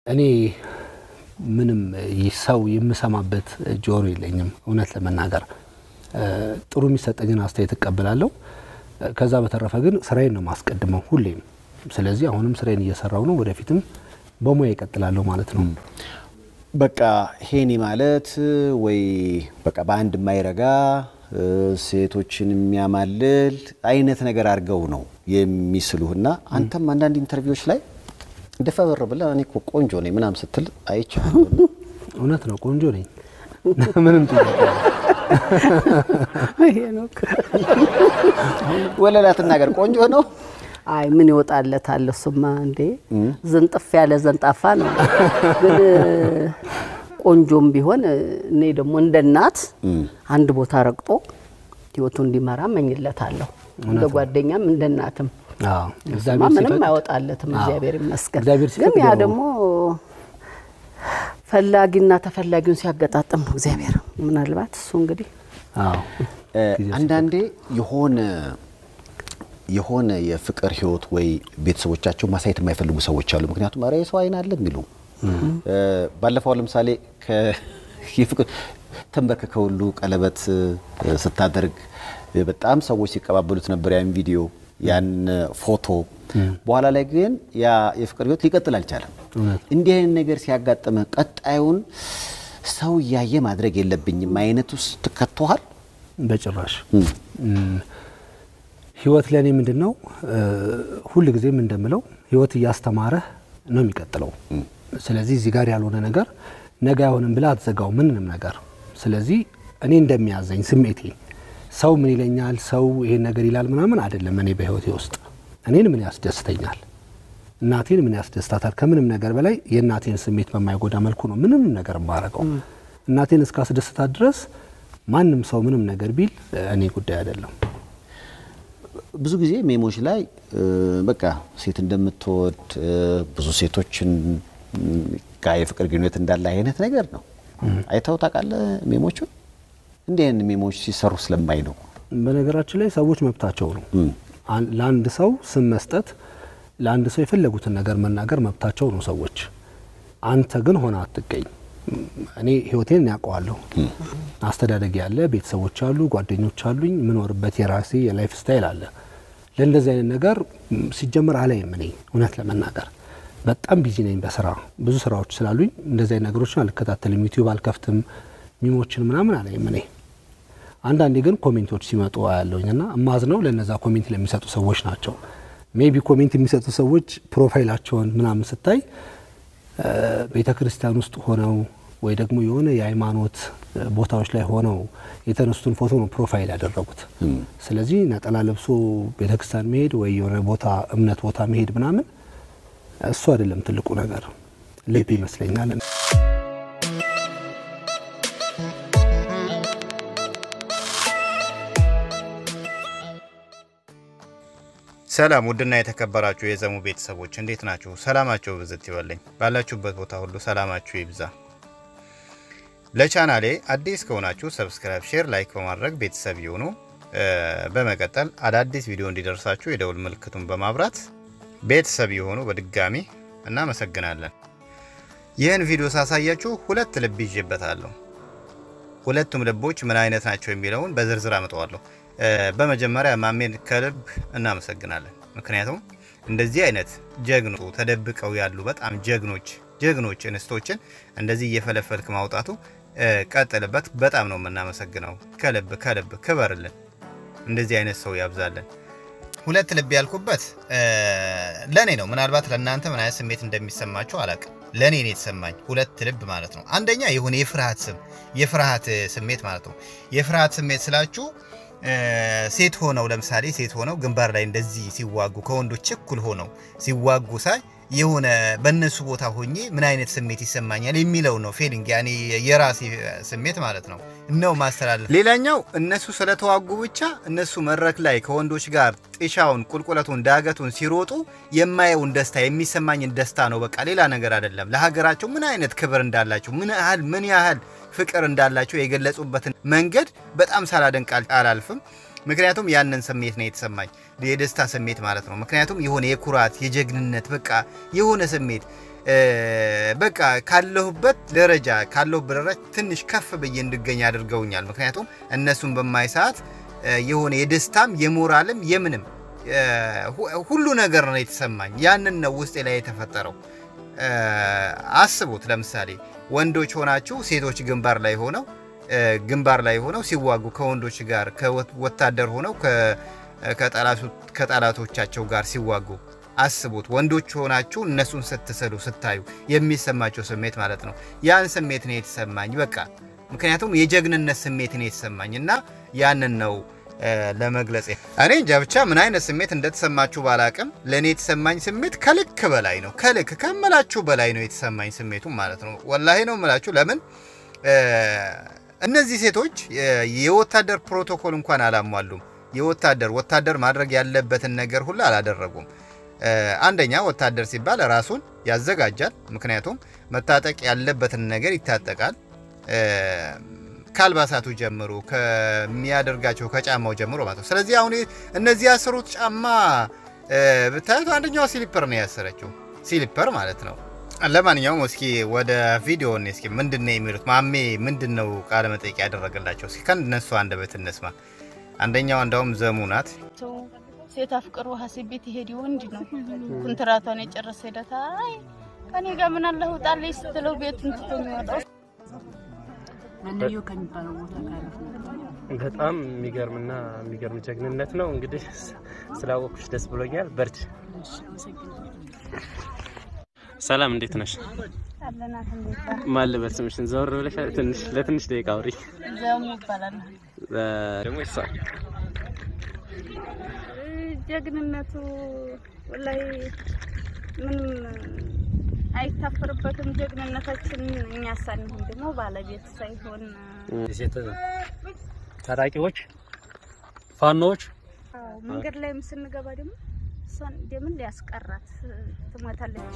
እኔ ምንም ሰው የምሰማበት ጆሮ የለኝም። እውነት ለመናገር ጥሩ የሚሰጠኝን አስተያየት እቀበላለሁ። ከዛ በተረፈ ግን ስራዬን ነው ማስቀድመው ሁሌም። ስለዚህ አሁንም ስራዬን እየሰራው ነው፣ ወደፊትም በሙያ ይቀጥላለሁ ማለት ነው። በቃ ሄኒ ማለት ወይ በቃ በአንድ የማይረጋ ሴቶችን የሚያማልል አይነት ነገር አድርገው ነው የሚስሉህና አንተም አንዳንድ ኢንተርቪዎች ላይ እንደፈበር ብለህ እኔ እኮ ቆንጆ ነኝ ምናምን ስትል አይቻለሁ። እውነት ነው፣ ቆንጆ ነኝ። ምንም ጥያቄ ወለላ ትናገር፣ ቆንጆ ነው። አይ ምን ይወጣለታል? እሱማ እንዴ ዝንጥፍ ያለ ዘንጣፋ ነው። ግን ቆንጆም ቢሆን እኔ ደግሞ እንደ እናት አንድ ቦታ ረግጦ ህይወቱ እንዲመራ መኝለታለሁ። እንደ ጓደኛም እንደ እናትም እሱማ ምንም አይወጣለትም። እግዚአብሔር ይመስገን። ግን ያ ደግሞ ፈላጊና ተፈላጊውን ሲያገጣጥም ነው እግዚአብሔር። ምናልባት እሱ እንግዲህ አንዳንዴ የሆነ የሆነ የፍቅር ህይወት ወይ ቤተሰቦቻቸው ማሳየት የማይፈልጉ ሰዎች አሉ። ምክንያቱም ኧረ የሰው አይን አለ የሚሉ ባለፈው ለምሳሌ የፍቅር ተንበርክከ ሁሉ ቀለበት ስታደርግ በጣም ሰዎች ሲቀባበሉት ነበር ያን ቪዲዮ ያን ፎቶ። በኋላ ላይ ግን ያ የፍቅር ህይወት ሊቀጥል አልቻለም። እንዲህ አይነት ነገር ሲያጋጥመ ቀጣዩን ሰው እያየ ማድረግ የለብኝም አይነት ውስጥ ትከተሃል? በጭራሽ ህይወት ለእኔ ምንድን ነው ሁል ጊዜም እንደምለው ህይወት እያስተማረህ ነው የሚቀጥለው። ስለዚህ እዚህ ጋር ያልሆነ ነገር ነገ አይሆንም ብለህ አትዘጋው ምንንም ነገር። ስለዚህ እኔ እንደሚያዘኝ ስሜቴ ሰው ምን ይለኛል፣ ሰው ይሄን ነገር ይላል ምናምን አይደለም። እኔ በህይወቴ ውስጥ እኔን ምን ያስደስተኛል፣ እናቴን ምን ያስደስታታል፣ ከምንም ነገር በላይ የእናቴን ስሜት በማይጎዳ መልኩ ነው ምንም ነገር የማረገው። እናቴን እስካስደስታት ድረስ ማንም ሰው ምንም ነገር ቢል እኔ ጉዳይ አይደለም። ብዙ ጊዜ ሜሞች ላይ በቃ ሴት እንደምትወድ ብዙ ሴቶችን ጋር የፍቅር ግንኙነት እንዳለ አይነት ነገር ነው። አይተው ታውቃለህ? ሜሞቹን እንዲህ አይነት ሜሞች ሲሰሩ ስለማይ ነው። በነገራችን ላይ ሰዎች መብታቸው ነው። ለአንድ ሰው ስም መስጠት፣ ለአንድ ሰው የፈለጉትን ነገር መናገር መብታቸው ነው ሰዎች። አንተ ግን ሆነ አትገኝ። እኔ ህይወቴን ያውቀዋለሁ። አስተዳደግ ያለ ቤተሰቦች አሉ፣ ጓደኞች አሉኝ፣ የምኖርበት የራሴ የላይፍ ስታይል አለ። ለእንደዚህ አይነት ነገር ሲጀምር አላይም። እኔ እውነት ለመናገር በጣም ቢዚ ነኝ በስራ ብዙ ስራዎች ስላሉኝ እንደዚህ አይነት ነገሮችን አልከታተልም። ዩቲዩብ አልከፍትም፣ ሚሞችን ምናምን አላይም እኔ። አንዳንዴ ግን ኮሜንቶች ሲመጡ አያለሁኝ እና እማዝነው ለነዛ ኮሜንት ለሚሰጡ ሰዎች ናቸው። ሜቢ ኮሜንት የሚሰጡ ሰዎች ፕሮፋይላቸውን ምናምን ስታይ ቤተ ክርስቲያን ውስጥ ሆነው ወይ ደግሞ የሆነ የሃይማኖት ቦታዎች ላይ ሆነው የተነሱትን ፎቶ ነው ፕሮፋይል ያደረጉት። ስለዚህ ነጠላ ለብሶ ቤተ ክርስቲያን መሄድ ወይ የሆነ ቦታ እምነት ቦታ መሄድ ምናምን እሱ አይደለም ትልቁ ነገር፣ ልብ ይመስለኛል። ሰላም ውድና የተከበራችሁ የዘሙ ቤተሰቦች እንዴት ናችሁ? ሰላማችሁ ብዝት ይበለኝ። ባላችሁበት ቦታ ሁሉ ሰላማችሁ ይብዛ። ለቻናሌ አዲስ ከሆናችሁ ሰብስክራይብ፣ ሼር፣ ላይክ በማድረግ ቤተሰብ ይሁኑ። በመቀጠል አዳዲስ ቪዲዮ እንዲደርሳችሁ የደውል ምልክቱን በማብራት ቤተሰብ የሆኑ በድጋሚ እናመሰግናለን። ይህን ቪዲዮ ሳሳያችሁ ሁለት ልብ ይዤበታለሁ። ሁለቱም ልቦች ምን አይነት ናቸው የሚለውን በዝርዝር አመጣዋለሁ። በመጀመሪያ ማሜን ከልብ እናመሰግናለን። ምክንያቱም እንደዚህ አይነት ጀግኖ ተደብቀው ያሉ በጣም ጀግኖች ጀግኖች እንስቶችን እንደዚህ እየፈለፈልክ ማውጣቱ ቀጥልበት። በጣም ነው የምናመሰግነው። ከልብ ከልብ ክበርልን። እንደዚህ አይነት ሰው ያብዛልን። ሁለት ልብ ያልኩበት ለእኔ ነው። ምናልባት ለእናንተ ምን አይነት ስሜት እንደሚሰማችሁ አላቅም። ለእኔ ነው የተሰማኝ ሁለት ልብ ማለት ነው። አንደኛ የሆነ የፍርሃት ስም የፍርሃት ስሜት ማለት ነው። የፍርሃት ስሜት ስላችሁ ሴት ሆነው ለምሳሌ ሴት ሆነው ግንባር ላይ እንደዚህ ሲዋጉ ከወንዶች እኩል ሆነው ሲዋጉ ሳይ የሆነ በእነሱ ቦታ ሆኜ ምን አይነት ስሜት ይሰማኛል የሚለው ነው ፌሊንግ፣ ያኔ የራሴ ስሜት ማለት ነው ነው ማስተላለፍ። ሌላኛው እነሱ ስለተዋጉ ብቻ እነሱ መድረክ ላይ ከወንዶች ጋር ጢሻውን፣ ቁልቁለቱን፣ ዳገቱን ሲሮጡ የማየውን ደስታ የሚሰማኝን ደስታ ነው። በቃ ሌላ ነገር አይደለም። ለሀገራቸው ምን አይነት ክብር እንዳላቸው ምን ያህል ምን ያህል ፍቅር እንዳላቸው የገለጹበትን መንገድ በጣም ሳላደንቅ አላልፍም። ምክንያቱም ያንን ስሜት ነው የተሰማኝ፣ የደስታ ስሜት ማለት ነው። ምክንያቱም የሆነ የኩራት የጀግንነት በቃ የሆነ ስሜት እ፣ በቃ ካለሁበት ደረጃ ካለሁበት ደረጃ ትንሽ ከፍ ብዬ እንድገኝ አድርገውኛል። ምክንያቱም እነሱን በማይ ሰዓት እ፣ የሆነ የደስታም የሞራልም የምንም እ፣ ሁ- ሁሉ ነገር ነው የተሰማኝ። ያንን ነው ውስጤ ላይ የተፈጠረው። እ፣ አስቡት ለምሳሌ ወንዶች ሆናችሁ ሴቶች ግንባር ላይ ሆነው እ፣ ግንባር ላይ ሆነው ሲዋጉ ከወንዶች ጋር ከወታደር ሆነው ከ- ከጠላቱ- ከጠላቶቻቸው ጋር ሲዋጉ አስቡት። ወንዶች ሆናችሁ እነሱን ስትስሉ ስታዩ የሚሰማቸው ስሜት ማለት ነው። ያን ስሜት ነው የተሰማኝ በቃ ምክንያቱም የጀግንነት ስሜት ነው የተሰማኝ እና ያንን ነው እ፣ ለመግለጽ እኔ እንጃ ብቻ ምን አይነት ስሜት እንደተሰማችሁ ባላቅም ለእኔ የተሰማኝ ስሜት ከልክ በላይ ነው። ከልክ ከምላችሁ በላይ ነው የተሰማኝ ስሜቱ ማለት ነው። ወላሂ ነው የምላችሁ። ለምን እ፣ እነዚህ ሴቶች እ፣ የወታደር ፕሮቶኮል እንኳን አላሟሉም። የወታደር ወታደር ማድረግ ያለበትን ነገር ሁሉ አላደረጉም። እ፣ አንደኛ ወታደር ሲባል ራሱን ያዘጋጃል። ምክንያቱም መታጠቅ ያለበትን ነገር ይታጠቃል። እ፣ ከአልባሳቱ ጀምሮ ከሚያደርጋቸው ከጫማው ጀምሮ ማለት ነው። ስለዚህ አሁን እነዚህ ያሰሩት ጫማ እ፣ ብታዩት አንደኛዋ ሲሊፐር ነው ያሰረችው፣ ሲሊፐር ማለት ነው። ለማንኛውም እስኪ ወደ ቪዲዮ እስኪ ምንድን ነው የሚሉት ማሜ ምንድን ነው ቃለ መጠይቅ ያደረገላቸው? እስኪ ከእነሱ አንደበት እንስማ። አንደኛዋ እንዳውም ዘሙ ናት። ሰው ሴት አፍቅሮ ሀሴት ቤት ይሄድ ወንድ ነው ኩንትራቷን የጨረሰ ሄደታ አይ ከኔ ጋር ምን አለ ውጣለች ስትለው ቤቱን ትቶ የሚወጣው መለዮ ከሚባለው ቦታ ካለፍ በጣም የሚገርምና የሚገርም ጀግንነት ነው። እንግዲህ ስላወቅኩሽ ደስ ብሎኛል። በርድ ሰላም፣ እንዴት ነሽ? አለናት እንዴት ባል ማን ልበል ስምሽን? ዘወር ብለሽ ትንሽ ለትንሽ ደቂቃ አውሪ። ዘሙ ይባላል። እ፣ ደግሞ ይሳ ጀግንነቱ ወላሂ ምንም አይታፈርበትም። ጀግንነታችን እኛ ሳንሆን ደግሞ ባለቤት ሳይሆን የሴት ታጣቂዎች ፋኖዎች አዎ፣ መንገድ ላይም ስንገባ ደግሞ እሷን እንደምን ሊያስቀራት ትሞታለች።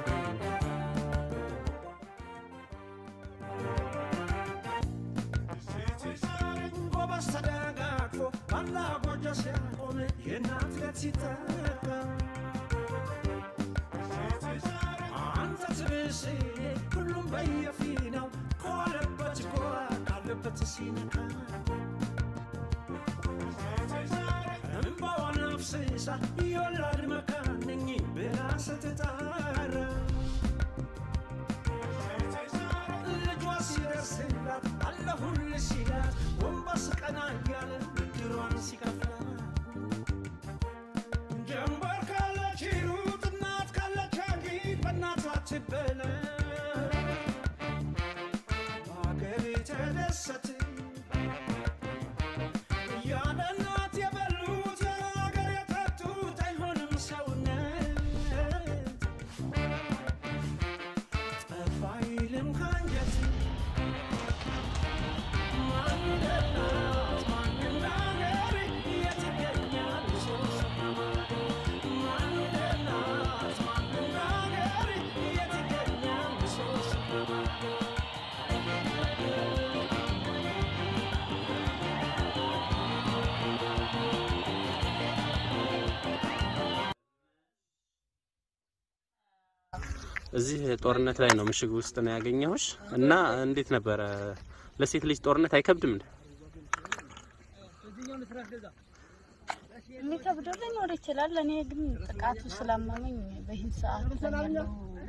እዚህ ጦርነት ላይ ነው ምሽግ ውስጥ ነው ያገኘሁሽ እና እንዴት ነበረ? ለሴት ልጅ ጦርነት አይከብድም እንዴ? የሚከብደው ሊኖር ይችላል። እኔ ግን ጥቃቱ ስላመመኝ በይህን ሰዓት ላይ ያለው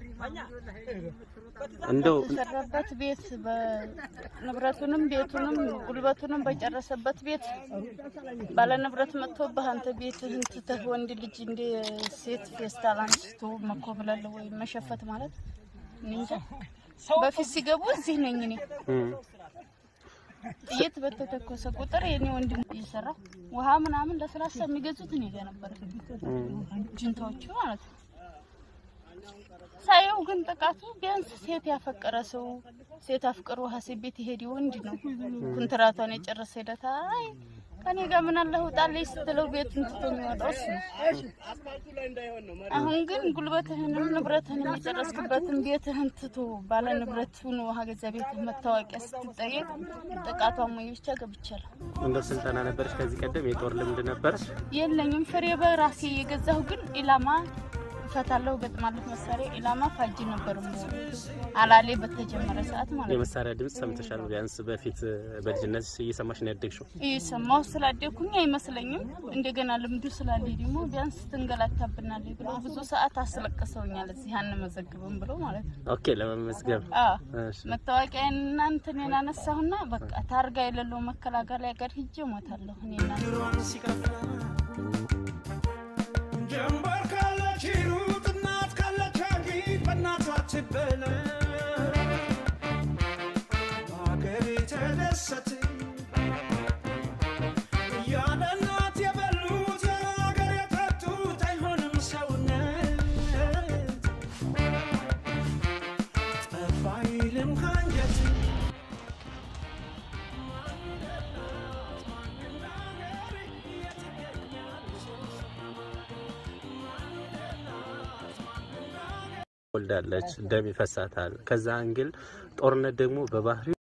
እንደው የተሰራበት ቤት በንብረቱንም ቤቱንም ጉልበቱንም በጨረሰበት ቤት ባለ ንብረት መጥቶብህ አንተ ቤትህን ትተህ ወንድ ልጅ እንደ ሴት ፌስታል አንስቶ መኮብለል ወይም መሸፈት ማለት እኔ እንጃ። በፊት ሲገቡ እዚህ ነኝ እኔ እም፣ ጥይት በተተኮሰ ቁጥር የኔ ወንድም እየሰራ ውሃ ምናምን ለስላሳ የሚገዙት እኔ ጋ ነበር፣ ጅንታዎቹ ማለት ነው። ሳየው ግን ጥቃቱ ቢያንስ ሴት ያፈቀረ ሰው ሴት አፍቅሮ ሀሴት ቤት ይሄድ ወንድ ነው ኩንትራቷን የጨረሰ ሄደታ አይ ከኔ ጋር ምን አለ ውጣለች ስትለው ቤቱን ትቶ የሚወጣው እሱ ነው። አሁን ግን ጉልበትህንም ንብረትህን የጨረስክበትን ቤትህን ትቶ ባለ ንብረት ሆኖ ሀገዛ ቤት መታወቂያ ስትጠየቅ ጥቃቷ ሞኞቻ ገብቻለሁ። እንደው ስልጠና ነበረች ከዚህ ቀደም የጦር ልምድ ነበረች? የለኝም ፍሬ በራሴ የገዛሁ ግን ኢላማ እፈታለሁ፣ ገጥማለሁ መሳሪያ ኢላማ ፋጅ ነበር የምሆነው። አላሌ በተጀመረ ሰዓት ማለት ነው። የመሳሪያ ድምፅ ሰምተሻል? ቢያንስ በፊት በልጅነት እየሰማሽ ነው ያደግሽው? እየሰማሁ ስላደኩኝ አይመስለኝም። እንደገና ልምዱ ስላለ ደግሞ ቢያንስ ትንገላታብናለች ብሎ ብዙ ሰዓት አስለቅሰውኛል። እዚህ አንመዘግብም ብሎ ማለት ነው። ኦኬ፣ ለመመዝገብ አዎ እሺ። መታወቂያ እናንተን አነሳሁና በቃ ታርጋ የሌለው መከላከያ ጋር ሂጄ እሞታለሁ እኔ እናንተ ጀንበር ካለች ሩጥ እናት ካለች አጊጥ በእናቷ ትበለ በሀገሬ ተደሰት ያለ እናት የበሉት ያለ ሀገር የጠጡት አይሆንም ሰውነት ጠፋ አይልም ከአንጀት ወልዳለች፣ ደም ይፈሳታል። ከዛ አንግል ጦርነት ደግሞ በባህሪ